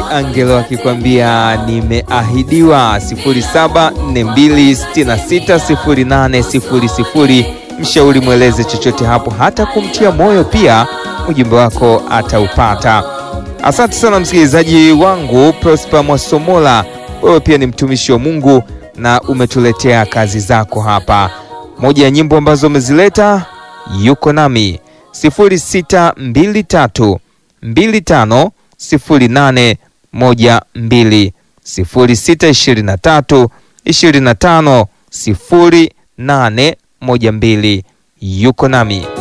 Angelo akikwambia nimeahidiwa. 0742660800. Mshauri mweleze chochote hapo, hata kumtia moyo pia, ujumbe wako ataupata. Asante sana msikilizaji wangu Prosper Mwasomola, wewe pia ni mtumishi wa Mungu na umetuletea kazi zako hapa. Moja ya nyimbo ambazo umezileta yuko nami 0623 25 08 12 0623 25 08 12 yuko nami